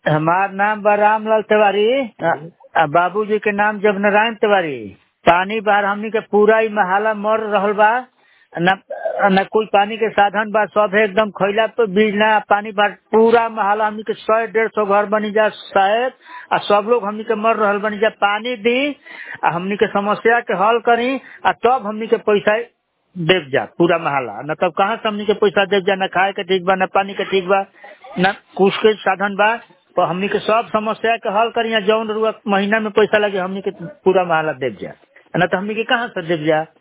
हमार नाम बा रामलाल तिवारी आ बाबूजी के नाम जब नारायण तिवारी पानी बाहर हमनी के पूरा ई महाला मर रहल बा न न कोई पानी के साधन बा सब एकदम खैला पे बीज ना पानी बाहर पूरा महाला हमनी के सौ डेढ़ सौ घर बनी जा शायद आ सब लोग हमनी के मर रहल बनी जा पानी दी आ हमनी के समस्या के हल करी आ तब हमनी के पैसा देव जा पूरा महाला न तब कहाँ से हमनी के पैसा देव जा न खाए के ठीक बा न पानी के ठीक बा न कुछ के साधन बा तो हमनी के सब समस्या के हल करी जौन रुआ महीना में पैसा लगे हमनी के पूरा महाला देव जा न तो हमनी के कहाँ से देव जा